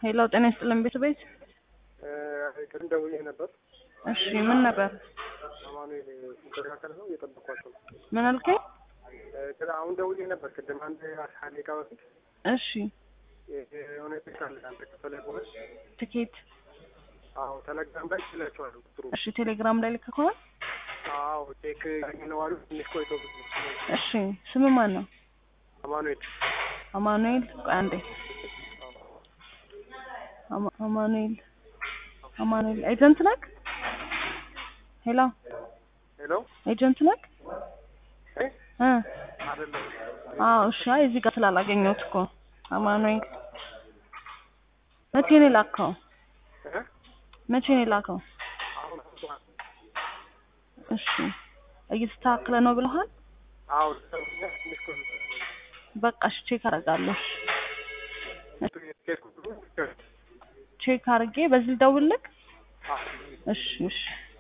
ሄሎ ጤና ይስጥልን ቤት ቤት ቅድም ደውዬ ነበር። እሺ ምን ነበር አማኑኤል ሲስተካከል ነው እየጠበኳቸው ነው። ምን አልከኝ እ አሁን ደውዬ ነበር ቅድም አንድ አስራ ደቂቃ በፊት እሺ የሆነ ቼክ አለ አንተ ከፈለ በኋላ ትኬት አዎ ተለግራም ላይ ይላቸዋሉ ቁጥሩ እሺ ቴሌግራም ላይ ልክ ከሆነ አዎ ቼክ ያገኘነው አሉ ትንሽ ቆይቶ እሺ ስም ማን ነው አማኑኤል አማኑኤል ቆይ አንዴ አማ- አማኑኤል አማኑኤል ኤጀንት ነክ ሄሎ ሄሎ ኤጀንት ነክ እ እ አይደለም አዎ እሺ አይ እዚህ ጋር ስላላገኘሁት እኮ አማኑኤል መቼ ነው የላከው እ መቼ ነው የላከው አሁን እሺ እየተስተካከለ ነው ብለሃል አዎ ትንሽ ቆይቶ በቃ እሺ ቼክ አደርጋለሁ ቼክ ቁጥሩ ቼክ አድርጌ በዚህ ልደውልልክ አዎ እሺ እሺ